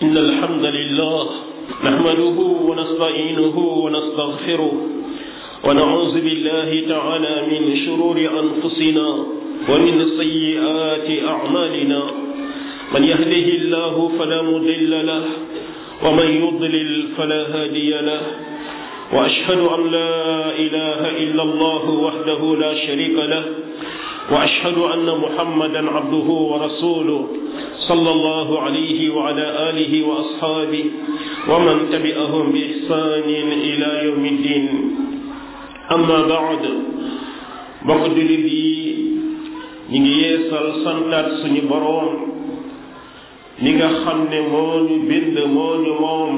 إن الحمد لله نحمده ونستعينه ونستغفره ونعوذ بالله تعالى من شرور أنفسنا ومن سيئات أعمالنا من يهده الله فلا مضل له ومن يضلل فلا هادي له وأشهد أن لا إله إلا الله وحده لا شريك له وأشهد أن محمدا عبده ورسوله صلى الله عليه وعلى آله وأصحابه ومن تبعهم بإحسان إلى يوم الدين أما بعد mbokk jullit yi ñu ngi yeesal santaat suñu boroom li nga xam ne moo ñu bind moo ñu moom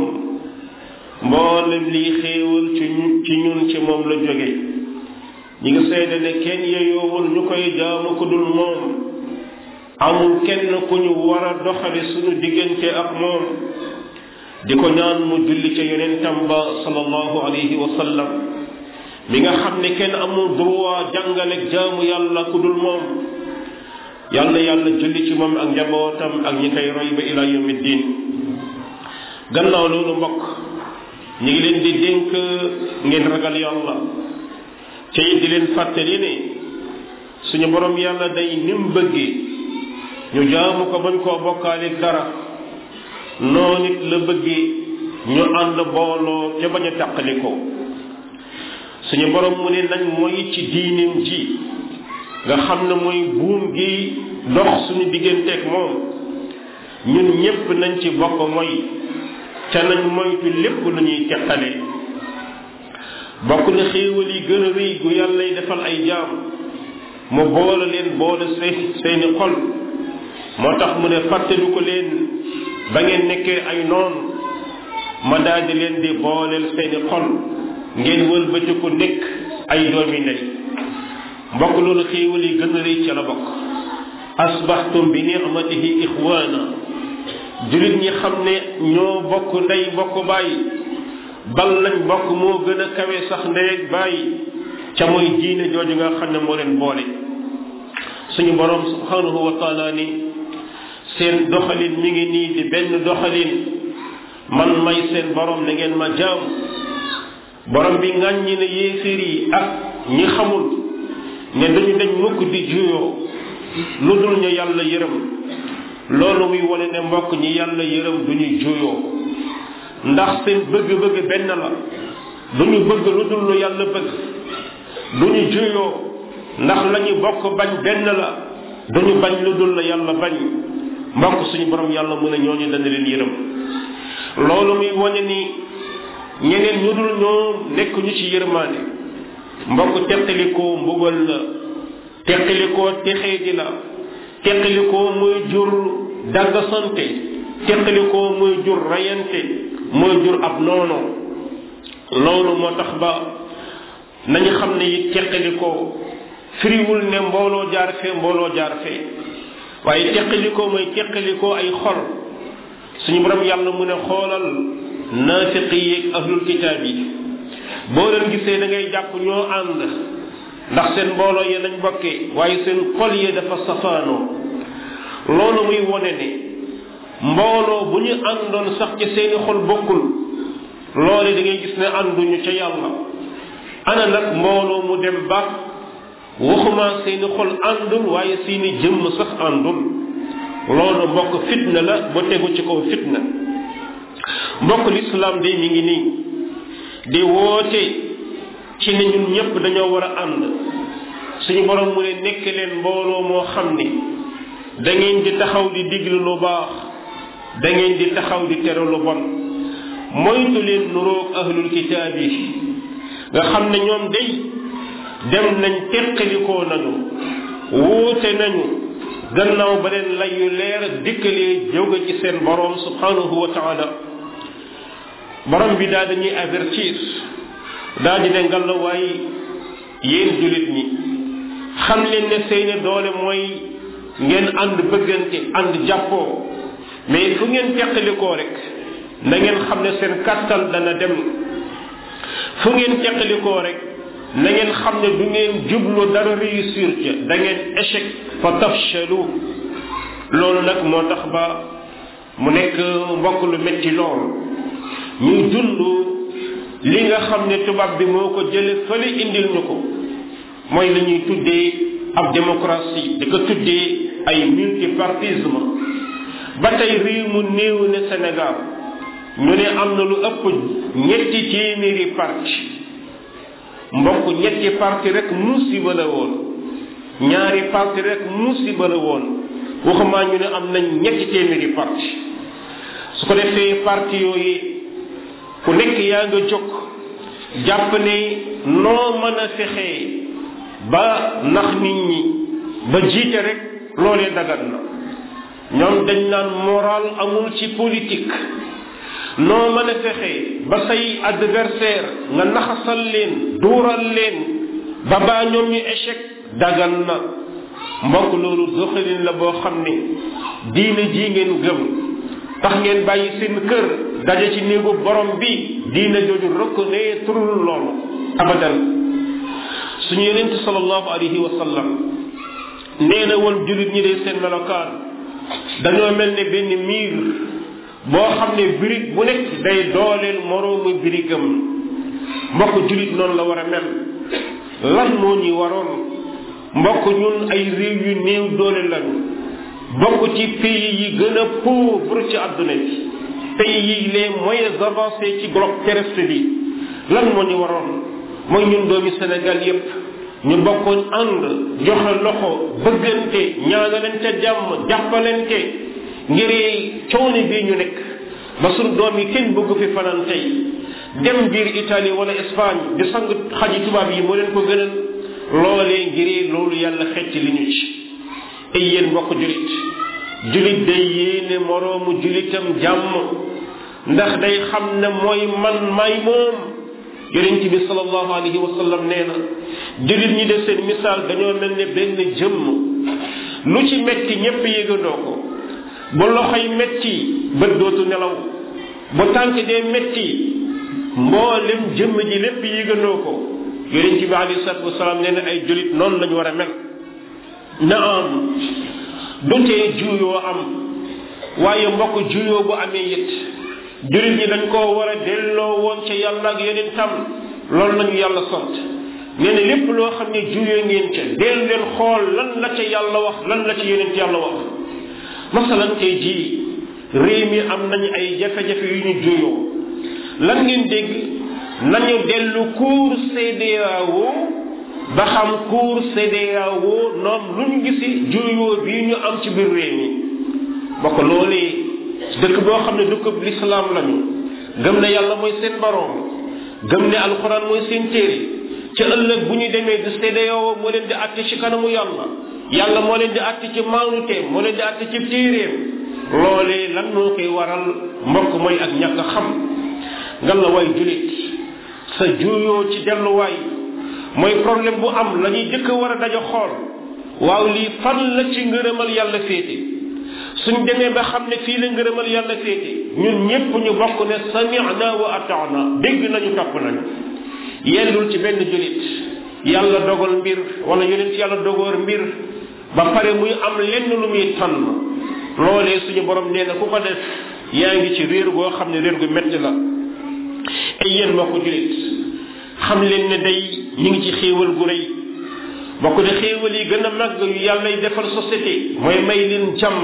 mboolem lii xéewal ci ci ñun ci moom la jóge ñi ngi seede ne kenn yeyoowul ñu koy jaamu ku dul moom amul kenn ku ñu war a doxale suñu diggante ak moom di ko ñaan mu julli ca yonentam ba sallallahu alayhi wa sallam mi nga xam ne kenn amul droit jàngale jaamu yàlla ku dul moom yàlla yàlla julli ci moom ak njabootam ak ñi koy roy ba ila yawmi diin gannaaw loolu mbokk ñu ngi leen di dénk ngeen ragal yàlla ca it di leen fàttali ne suñu borom yàlla day nim bëggee ñu jaamu ko bañ koo bokkaale dara noonu it la bëggee ñu ànd booloo ca bañ a tàqali ko suñu borom mu ne nañ mooy ci diineem ji nga xam ne mooy buum gi dox suñu digganteeg moom ñun ñépp nañ ci bokk mooy ca nañ moytu lépp lu ñuy teqale bokk na xéewal yi gën a rëy gu yàlla y defal ay jaam mu boole leen boole seen seeni xol moo tax mu ne fàttali ko leen ba ngeen nekkee ay noon ma daldi leen di booleel seeni xol ngeen wëlbati ko nekk ay doomi ndey mbokk loolu xéewal yi gën a rëy ca la bokk asbaxtum bi nicmatihi ixwaana jullit ñi xam ne ñoo bokk ndey bokk bàyyi bal lañ bokk moo gën a kawe sax ndey ak bàyyi ca mooy diine jooju nga xam ne moo leen boole suñu boroom subhanahu wa taala ni seen doxalin mi ngi nii di benn doxalin man may seen boroom na ngeen ma jaam borom bi ŋàññi ne yéeféer yi ak ñi xamul ne dañu dañ mukk di juyoo lu dul ñu yàlla yërëm loolu muy wane ne mbokk ñi yàlla yërëm du ñu juyoo ndax seen bëgg-bëgg benn la du ñu bëgg lu dul lu yàlla bëgg du ñu juyoo ndax la ñu bokk bañ benn la du ñu bañ lu dul la yàlla bañ mbokk suñu borom yàlla mu ne ñooñu dana leen yërëm loolu muy wane ni ñeneen ñu dul ñoom nekk ñu ci yërmaane mbokk teqalikoo mbugal la teqalikoo texee di la teqalikoo muy jur dagg sante teqalikoo muy jur rayante muy jur ab noono loolu moo tax ba nañu xam ne it teqalikoo firiwul ne mbooloo jaar fee mbooloo jaar fee waaye teqalikoo mooy teqalikoo ay xol suñu borom yàlla mu ne xoolal naafiqi yeeg ahlul kitaab yi boo leen gisee da ngay jàpp ñoo ànd ndax seen mbooloo yi nañ bokkee waaye seen xol yi dafa safaanoo loolu muy wone ne mbooloo bu ñu àndoon sax ci seeni xol bokkul loole da ngay gis ne ànduñu ca yàlla ana nag mbooloo mu dem ba waxuma seeni xol àndul waaye seeni jëmm sax àndul loolu mbokk fitna la ba tegu ci kaw fitna mbokk lislaam de mi ngi nii di woote ci ne ñun ñëpp dañoo war a ànd suñu borom mu ne nekk leen mbooloo moo xam ni da ngeen di taxaw di diglu lu baax da ngeen di taxaw di tere lu bon moytu leen nuroog ahlul kitaab yi nga xam ne ñoom day dem nañ teqalikoo nañu wuute nañu gannaaw ba leen lay yu leer dikkalee jóge ci seen borom subhanahu wa taala borom bi daal dañuy avertir daal di ne ngalla waay yéen jullit ñi xam leen ne seeni doole mooy ngeen ànd bëggante ànd jàppoo mais fu ngeen teqalikoo rek na ngeen xam ne seen kàttal dana dem fu ngeen teqalikoo rek na ngeen xam ne du ngeen jublu dara réussir ca da ngeen échec fa tafchalu loolu nag moo tax ba mu nekk mbokk lu metti lool ñuy dund li nga xam ne tubaab bi moo ko jële fële indil ñu ko mooy la ñuy tuddee ab démocratie di ko tuddee ay multipartisme ba tey réew mu néew ne Sénégal ñu ne am na lu ëpp ñetti téeméeri parti mbokk ñetti parti rek musiba la woon ñaari parti rek musiba la woon waxumaa ñu ne am nañ ñetti téeméeri parti su ko defee parti yooyu ku nekk yaa nga jóg jàpp ne noo mën a fexee ba nax nit ñi ba jiite rek loolee dagan na ñoom dañ naan moral amul ci politique noo mën a fexe ba say adversaire nga naxasal leen duural leen ba baa ñoom ñu échec dagan na mbokk loolu doxalin la boo xam ne diine ji ngeen gëm tax ngeen bàyyi seen kër daje ci néegu borom bi diine jooju reconnaître loolu abadan suñu yonent sallallahu alayhi wa sallam nee na woon jullit ñi de seen melokaan dañoo mel ne benn miir boo xam ne birig bu nekk day dooleel moroomu birigam mbokk jullit noonu la war a mel lan moo ñuy waroon mbokk ñun ay réew yu néew doole lañu bokk ci pays yi gën a pauvre ci àdduna bi pays yi les moyens avancés ci globe terrestre bi lan moo ñu waroon mooy ñun doomi Sénégal yépp ñu bokkoon ànd joxe loxo bëggante ñaanalante jàmm jàppalante ngir coono bii ñu nekk ba suñ doom yi kenn bëgg fi fanaan tey dem biir Italie wala Espagne di sang xaji tubaab yi moo leen ko gënal loolee ngir loolu yàlla xecc li ñu ci ay yéen mbokk julit julit day yéene moroomu julitam jàmm ndax day xam ne mooy man may moom yonent bi sallallahu alayhi wa sallam nee na julit ñi def seen misaal dañoo mel ne benn jëmm lu ci metti ñépp yëgandoo ko bu loxoy metti bët dootu nelaw bu tànk dee metti mboolem jëmm ji lépp yëgandoo ko yonent bi alayhi salatu wasalaam nee na ay julit noonu lañu war a mel na am dutee juuyoo am waaye mbokk juuyoo bu amee it julit ñi dañ koo war a delloo woon ca yàlla ak yeneen tam loolu lañu yàlla sant nee na lépp loo xam ne juuyoo ngeen ca del leen xool lan la ca yàlla wax lan la ca yeneen yàlla wax masalan tey jii réew mi am nañu ay jafe-jafe yu ñu juuyoo lan ngeen dégg nañu dellu cour CEDEAO ba xam cour CEDEAO noom lu ñu gisi juuyoo bii ñu am ci biir réew mi bokk loolee dëkk boo xam ne dëkk lislaam lañu gëm ne yàlla mooy seen baroom gëm ne alxuraan mooy seen téere ca ëllëg bu ñu demee di CEDEAO moo leen di àtte ci kanamu yàlla yàlla moo leen di àtte ci maanuteem moo leen di àtte ci téeréem loolee lan moo koy waral mbokk mooy ak ñàkk xam nga la way julit sa juuyoo ci delluwaay mooy problème bu am la ñuy jëkk war a daja xool waaw lii fan la ci ngërëmal yàlla féete suñ demee ba xam ne fii la ngërëmal yàlla féete ñun ñépp ñu bokk ne sami'na wa ata'na dégg nañu topp nañu yellul ci benn julit yàlla dogal mbir wala yonent yàlla dogoor mbir ba pare muy am lenn lu muy tànn loolee suñu borom nee na ku ko def yaa ngi ci réer goo xam ne réer gu metti la ay yéen mbokk julit xam leen ne day ñu ngi ci xéewal gu rëy bokk de xéewal yi gën a màgg yu yàlla y defal société mooy may leen jàmm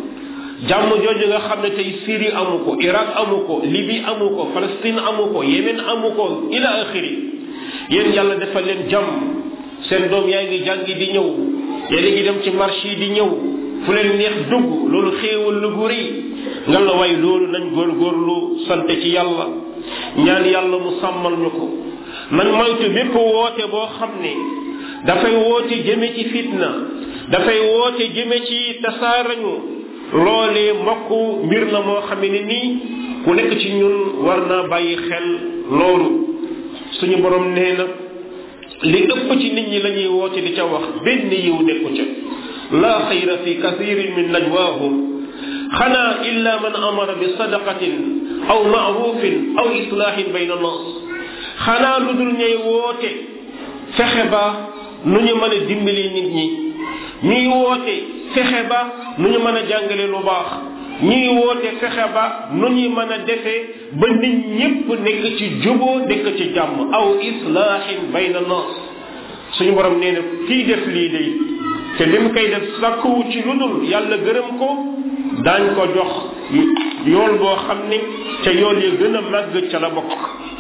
jàmm jooju nga xam ne tey Syrie amu ko Irak amu ko Libye amu ko Palestine amu ko Yémen amu ko ila axiri yéen yàlla defal leen jàmm seen doom yaa ngi jàngi di ñëw yéen a ngi dem ci marché yi di ñëw fu leen neex dugg loolu xéewal la gu rëy nga la way loolu nañ góorgóorlu sant ci yàlla ñaan yàlla mu sàmmal ñu ko nañ moytu bépp woote boo xam ne dafay woote jëme ci fitna dafay woote jëme ci tasaarañu loolee mbokk mbir la moo xam ne nii ku nekk ci ñun war naa bàyyi xel loolu suñu borom nee na li ëpp ci nit ñi la ñuy woote di ca wax benn yiw nekku ca laa xayra fi kathirin min najwaahum xanaa illa man amara bi sadaqatin aw maarufin aw islaahin bayna nas xanaa lu dul ñay woote fexe ba nu ñu mën a dimbali nit ñi ñuy woote fexe ba nu ñu mën a jàngale lu baax ñuy woote fexe ba nu ñuy mën a defee ba nit ñépp nekk ci juboo nekk ci jàmm aw islaahin bayna nas suñu borom nee na kii def lii day te li mu koy def sàkkuwu ci lu dul yàlla gërëm ko daañ ko jox yool boo xam ne ca yool yi gën a màgg ca la bokk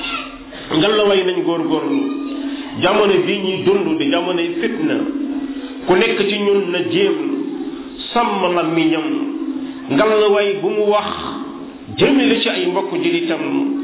ngal la way nañ góorgóorlu jamono bii ñuy dund di jamonoy fitna ku nekk ci ñun na jéem sàmm la miñam ngal la way bu mu wax jëmale ci ay mbokk jilitam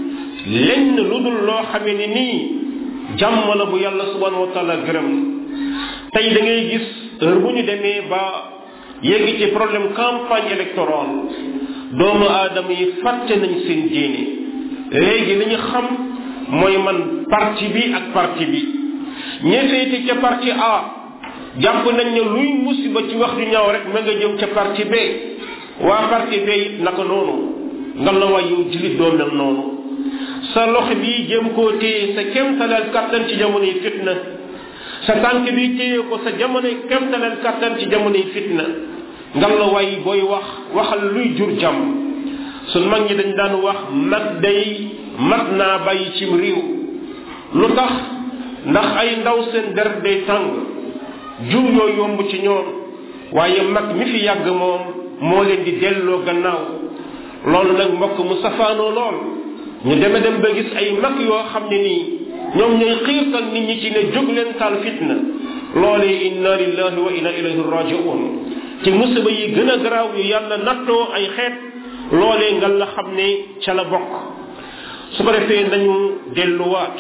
lenn lu dul loo xamee ni nii jàmm la bu yàlla subhanahu wa taala gërëm tey da ngay gis heure bu ñu demee ba yegg ci problème campagne électorale doomu aadama yi fàtte nañ seen diine léegi li ñu xam mooy man parti bi ak parti bi ñefeeti ca parti A jàpp nañ ne luy musiba ci wax ju ñaaw rek ma nga jëm ca parti B waa parti B it naka noonu nga la waay yow julit doo mel noonu sa loxo bi jëm koo téye sa kemtalal kattan ci jamonoy fitna sa tànk bi téye ko sa jamonoy kemtalal kattan ci jamonoy fitna nga la waay booy wax waxal luy jur jàmm sun mag ñi dañ daan wax mag day mat naa bàyyi cim réew lu tax ndax ay ndaw seen der day tàng jur yoo yomb ci ñoom waaye mag mi fi yàgg moom moo leen di delloo gannaaw loolu nag mbokk mu safaanoo lool ñu deme dem ba gis ay mag yoo xam ne nii ñoom ñooy xiirtal nit ñi ci ne jóg leen taal fitna loolee inna lillahi wa inna ilayhi rajiun ci musiba yi gën a garaaw yu yàlla nattoo ay xeet loolee nga la xam ne ca la bokk su ko defee nañu delluwaat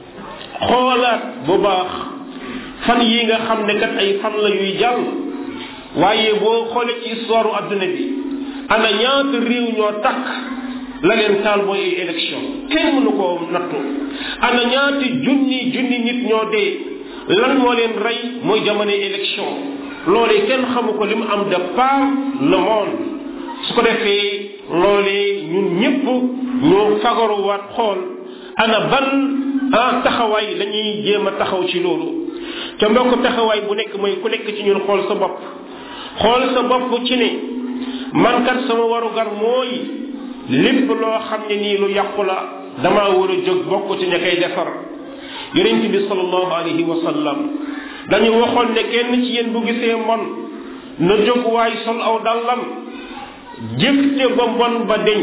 xoolaat bu baax fan yi nga xam ne kat ay fan la yuy jàll waaye boo xoolee ci histoire adduna bi ana ñaata réew ñoo takk la leen taal mooy ay élection kenn mënu koo nattu ana ñaati junni junni nit ñoo dee lan moo leen rey mooy jamonoy élection loolee kenn xamu ko li mu am de par le monde su ko defee loolee ñun ñëpp ñu fagaruwaat xool ana ban ah taxawaay la ñuy jéem a taxaw ci loolu te mbokk taxawaay bu nekk mooy ku nekk ci ñun xool sa bopp xool sa bopp ci ne man kat sama warugar mooy lépp loo xam ne nii lu yàqu la damaa war a jóg bokk ci ña koy defar yonent bi sallallahu alayhi wa sallam dañu waxoon ne kenn ci yéen bu gisee mbon na jóg waay sol aw dallam jëfte ba mbon ba deñ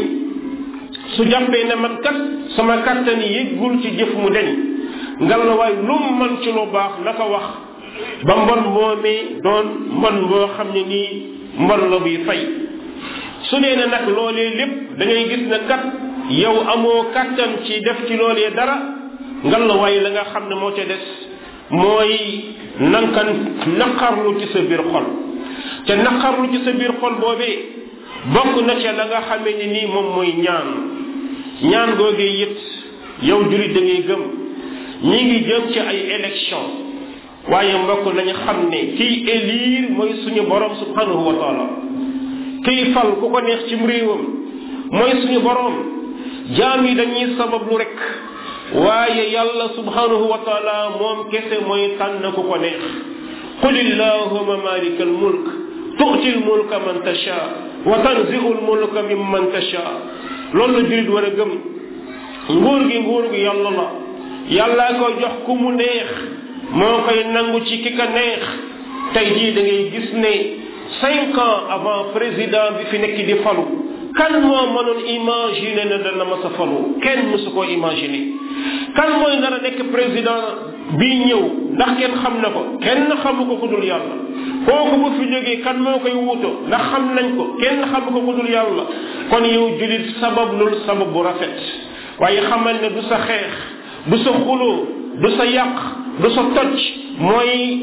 su jàppee ne man kat sama kàttan yëggul ci jëf mu deñ ngal la waay lu mu man ci lu baax na ko wax ba mbon moomee doon mbon boo xam ne nii mbon la buy fay su dee ne nag loolee lépp da ngay gis ne kat yow amoo kàttan ci def ci loolee dara ngal la waay la nga xam ne moo ca des mooy nanka naqarlu ci sa biir xol te naqarlu ci sa biir xol boobee bokk na ca la nga xamee ni nii moom mooy ñaan ñaan googee it yow julit da ngay gëm ñi ngi jëm ci ay élection waaye mbokk nañu xam ne kiy élire mooy suñu borom subhanahu wa taala kiy fal ku ko neex cim réewam mooy suñu borom jaam yi dañuy sabablu rek waaye yàlla subhanahu wa taala moom kese mooy tànn ku ko neex qul illahuma malika al mulk tu'ti al mulka man tasha wa tanzi'u al mulka mimman tasha loolu la julit war a gëm nguur gi nguur gi yàlla la yàllaa koy jox ku mu neex moo koy nangu ci ki ka neex tey jii da ngay gis ne cinq ans avant président bi fi nekk di falu kan moo mënoon imaginer ne dana ma sa falu kenn mësu koo imaginer kan mooy nar a nekk président bii ñëw ndax kenn xam na ko kenn xamu ko ku dul yàlla kooku bu fi jógee kan moo koy wuuto ndax xam nañ ko kenn xamu ko ku dul yàlla kon yow julit sabab lul sabab bu rafet waaye xamal ne du sa xeex du sa xuloo du sa yàq du sa toj mooy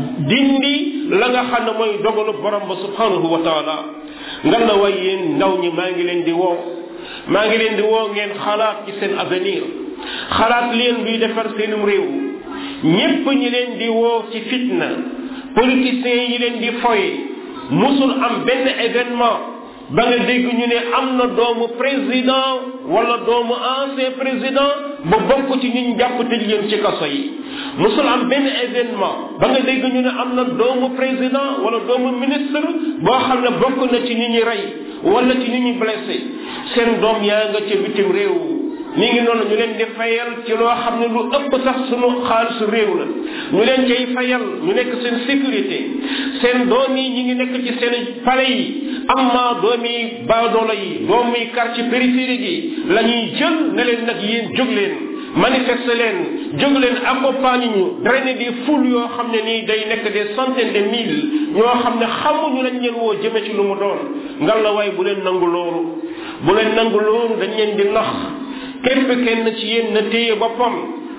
dindi la nga xam ne mooy dogalu borom ba subhanahu wa taala nga la way yéen ndaw ñi maa ngi leen di woo maa ngi leen di woo ngeen xalaat ci seen avenir xalaat leen luy defar seenum réew ñépp ñi leen di woo ci fitna politiciens yi leen di foye musul am benn événement ba nga dégg ñu ne am na doomu président wala doomu ancien président ba bokk ci ñun jàpp tëj leen ci kaso yi musul am benn événement ba nga dégg ñu ne am na doomu président wala doomu ministre boo xam ne bokk na ci ñi ñi rey wala ci ñu ñu blessé seen doom yaa nga ca bitim réew mi ngi noonu ñu leen di fayal ci loo xam ne lu ëpp sax sunu xaalisu réew la ñu leen cay fayal ñu nekk seen sécurité seen doom yi ñi ngi nekk ci seen palais yi amma doomi baadoola yi doomi quartier périphérique yi la ñuy jël ne leen nag yéen jóg leen manifester leen jóg leen accompagne ñu drainer des foules yoo xam ne nii day nekk des centaines de mille ñoo xam ne xamuñu lañ leen woo jëme ci lu mu doon ngal la waaye bu leen nangu loolu bu leen nangu loolu dañ leen di nax képp kenn ci yéen na téye boppam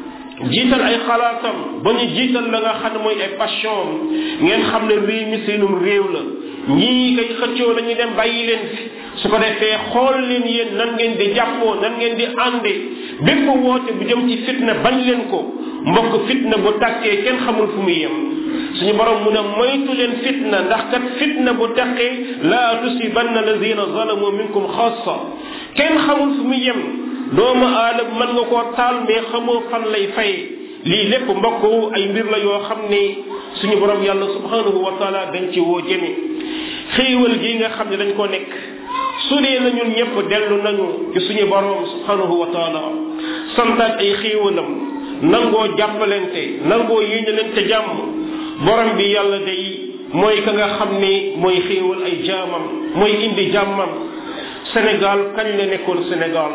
jiital ay xalaatam ba ñu jiital la nga xam ne mooy ay passion ngeen xam ne réew mi seenum réew la ñii kay xëccoo la ñu dem bàyyi leen fi su ko defee xool leen yéen nan ngeen di jàppoo nan ngeen di ànde bépp woote bu jëm ci fitna bañ leen ko mbokk fitna bu tàkkee kenn xamul fu muy yem suñu borom mu ne moytu leen fitna ndax kat fitna bu tàkkee laa tusibanna lazina zalamu minkum xaasa kenn xamul fu muy yem doomu aadama mën nga koo taal mais xamoo fan lay fay lii lépp mbokk ay mbir la yoo xam ne suñu borom yàlla subhanahu wa taala dañ ci woo jëme xéewal gi nga xam ne dañ ko nekk su dee na ñun ñëpp dellu nañu ci suñu borom subhanahu wa taala santaat ay xéewalam nangoo jàppalente nangoo yéenalente jàmm borom bi yàlla day mooy ka nga xam ne mooy xéewal ay jaamam mooy indi jàmmam Sénégal kañ la nekkoon Sénégal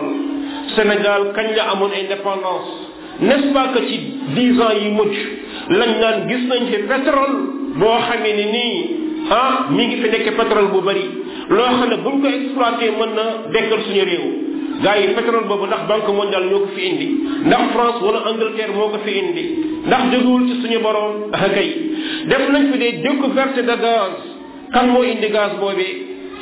Sénégal kañ la amoon indépendance n'est-ce pas que ci dix ans yi mujj lañ naan gis nañ fi pétrole boo xamee ni nii ah mi ngi fi nekk pétrole bu bari loo xam ne buñ ko exploité mën na dekkal suñu réew gars yi pétrole boobu ndax banque mondiale ñoo ko fi indi ndax France wala Angleterre moo ko fi indi ndax jógewul ci suñu borom ah kay def nañ fi des découvertes de gaz kan moo indi gaz boobee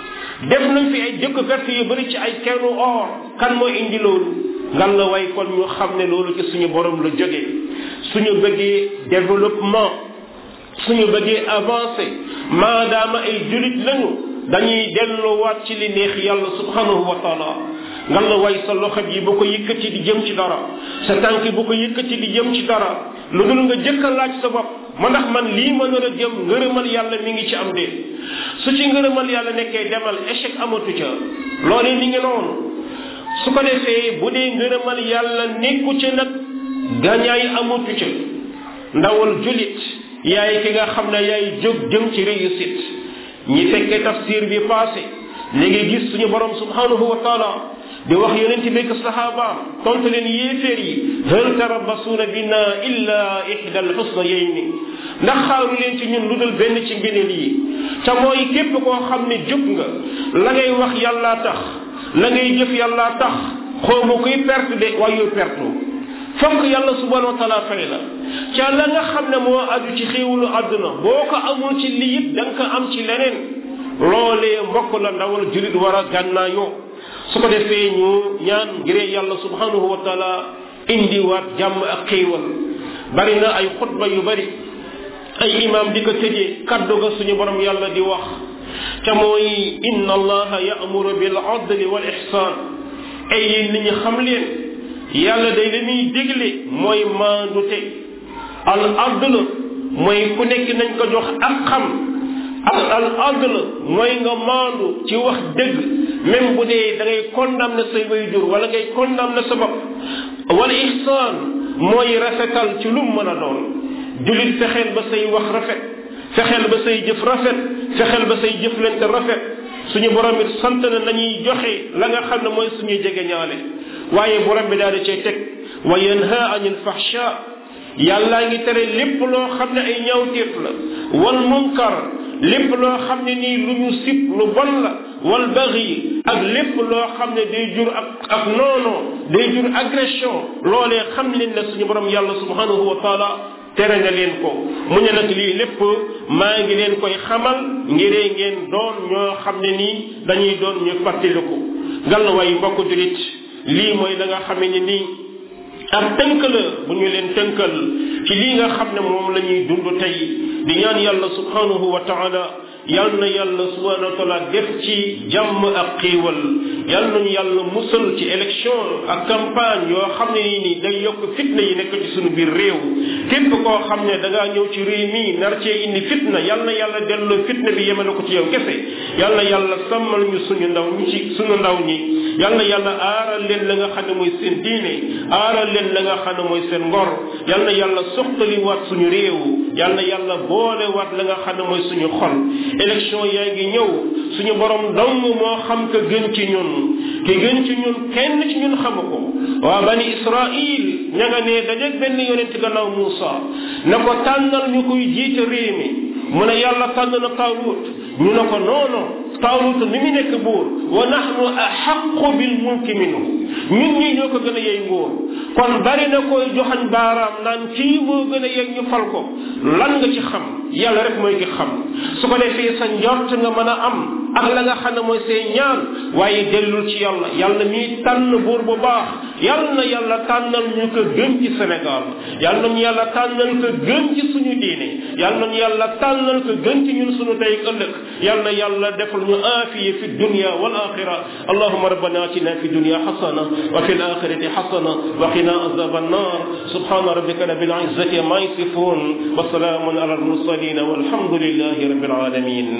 def nañ fi ay découverte yu bëri ci ay kennu or kan moo indi loolu ngan la way kon ñu xam ne loolu ci suñu borom la jógee suñu bëggee développement suñu bëggee avancé maadaama ay julit lañu dañuy delluwaat ci li neex yàlla subhanahu wa taala ngan la way sa loxo yi bu ko yëkkati di jëm ci dara sa tànk bu ko yëkkati di jëm ci dara lu dul nga jëkk a laaj sa bopp ma ndax man lii ma nar a jëm ngërëmal yàlla mi ngi ci am déet su ci ngërëmal yàlla nekkee demal échec amatu ca loolee mi ngi noonu su ko defee bu dee ngërëmal yàlla nekku ca nag gañaay amatu ca ndawal julit yaay ki nga xam ne yaay jóg jëm ci réussite ñi fekkee tafsir bi passé li ngi gis suñu borom subhanahu wa taala di wax yonent bi ak sahabaam tontu leen yéeféer yi hal tarabbasuuna bina illa ihda alxusnayayni ndax xaaru leen ci ñun lu dul benn ci ngëneel yi te mooy képp koo xam ne jóg nga la ngay wax yàllaa tax la ngay jëf yàllaa tax xawma kuy perte de waaye yow perte fokk yàlla subhanahu wa taala fay la ca la nga xam ne moo aju ci xéewalu àdduna boo ko amul ci lii it da nga ko am ci leneen loolee mbokk la ndawal julit war a gànnaayoo su ko defee ñu ñaan ngiree yàlla subhanahu wa taala indiwaat jàmm ak xéewal bari na ay xutba yu bari ay imam di ko tëjee kaddu ga suñu borom yàlla di wax te mooy inna allaha ya'muru bil adli wal ihsan ay yéen nit ñi xam leen yàlla day la muy dégle mooy maandute al adl mooy ku nekk nañ ko jox ak xam al al adl mooy nga maandu ci wax dëgg même bu dee da ngay condamné say waajur wala ngay condamné sa bopp wala ihsaan mooy rafetal ci lu mu mën a doon julit fexeel ba say wax rafet fexeel ba say jëf rafet fexeel ba say jëflante rafet suñu borom it sant na nañuy joxe la nga xam ne mooy suñuy jege ñaale waaye borom bi daal di cay teg wa yanha anil fahsha yàllaa ngi tere lépp loo xam ne ay ñaawteef la wal munkar lépp loo xam ne nii lu ñu sib lu bon la wal baghi ak lépp loo xam ne day jur ak ak noono day jur agression loolee xam leen ne suñu borom yàlla subhanahu wa taala tere na leen ko mu ne nag lii lépp maa ngi leen koy xamal ngiree ngeen doon ñoo xam ne nii dañuy doon ñu fàttaliku ngal way mbokk julit lii mooy la nga xamee ne nii ab tënk la bu ñu leen tënkal ci lii nga xam ne moom la ñuy dund tey di ñaan yàlla subhanahu wa taala yal na yàlla subhanahu wa taala def ci jàmm ak xiiwal yal nañu yàlla musal ci élection ak campagne yoo xam ne nii day yokk fitna yi nekk ci suñu biir réew képp koo xam ne da ngaa ñëw ci réew mi nar cee indi fitna yal na yàlla delloo fitna bi yemale ko ci yow kese yal na yàlla sàmmal ñu suñu ndaw ñi ci suñu ndaw ñi yal na yàlla aaral leen la nga xam ne mooy seen diine aaral leen la nga xam ne mooy seen ngor yal na yàlla soxtali waat suñu réew yal na yàlla boole waat la nga xam ne mooy suñu xol élection yaa ngi ñëw suñu borom dong moo xam ka gën ci ñun ki gën ci ñun kenn ci ñun xamu ko waa bani israil ña nga ne dajeeg benn yonent gannaaw Muusa na ko tànnal ñu koy jiite réew mi mu ne yàlla tànn na Taalut ñu ne ko noono Taalut ni mu nekk buur wa nahnu axaqu bil mulki minhu ñun ñii ñoo ko gën a yey nguur kon bari na koy joxañ baaraam naan kii moo gën a yey ñu fal ko lan nga ci xam yàlla rek mooy ki xam su ko defee sa njort nga mën a am ak la nga xam ne mooy say ñaan waaye dellul ci yàlla yàlla mii tànn buur bu baax yàlla na yàlla tànnal ñu ko gën ci Sénégal yàlla nañu yàlla tànnal ko gën ci suñu diine yàlla nañu yàlla tànnal ko gën ci ñun suñu tey ëllëg yàlla na yàlla defal ñu aafiya fi dunya wal axira allahuma rabbana atina fi dunya xasana wa fi l axirati xasana wa qina azab annar subhana rabbika rabbil izzati ma yasifun wa salaamun ala al mursalin walhamdulillahi rabbil alamin